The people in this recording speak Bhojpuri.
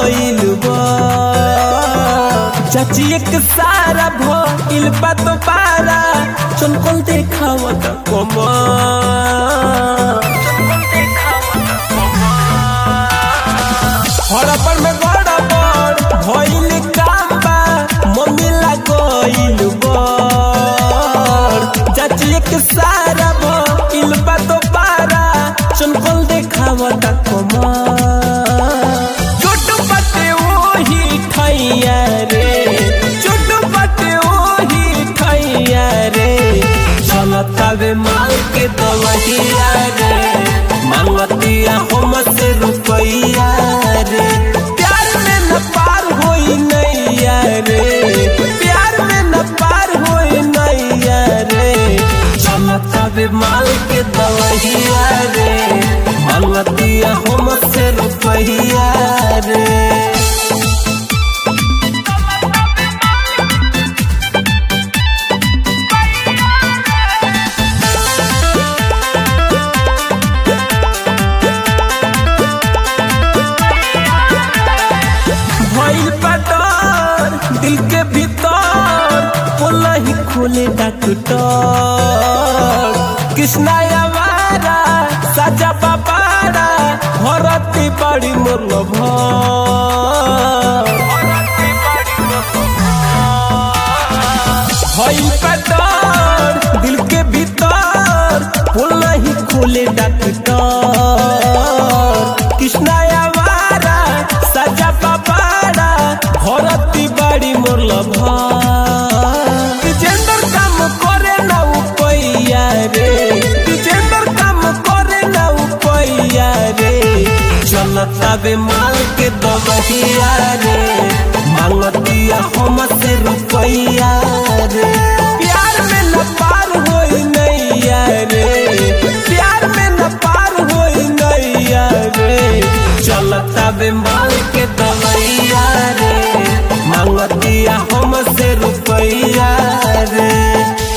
गइल बा चाची एक सारा भइल बा तो पारा चनकल देखावत कमा हड़पड़ में गड़बड़ भइल काम बा मम्मी लागइल बड़ चाची एक सारा भइल बा तो पारा चनकल देखावत कमा छोटू बटे ओही ठैया रे छोटू बटे ओही ठैया रे चलतावे माल के दवहिया रे मांगतिया हम से रुपैया रे प्यार में न पार होई नैया रे प्यार में न पार होई नैया रे चलतावे माल के दवहिया रे मांगतिया हम से रुपैया रे भइल पटर दिल के भीतर बोला ही खोले डॉक्टर कृष्णा आवारा साजा बाबारा भरती बड़ी मोर भइल पटर दिल के भीतर बोला ही खोले डॉक्टर कृष्णा आवारा साजा बाबारा भरती बाड़ी मोर लभा विजेंदर काम करे ना उपैया रे विजेंदर काम करे ना उपैया रे चलता बे माल के दबहिया रे मांगतिया हम से रुपैया रे प्यार में न पार होई नैया रे प्यार में न पार होई नैया रे चलता बे माल के दवैया रे मांगतिया हम से रुपैया रे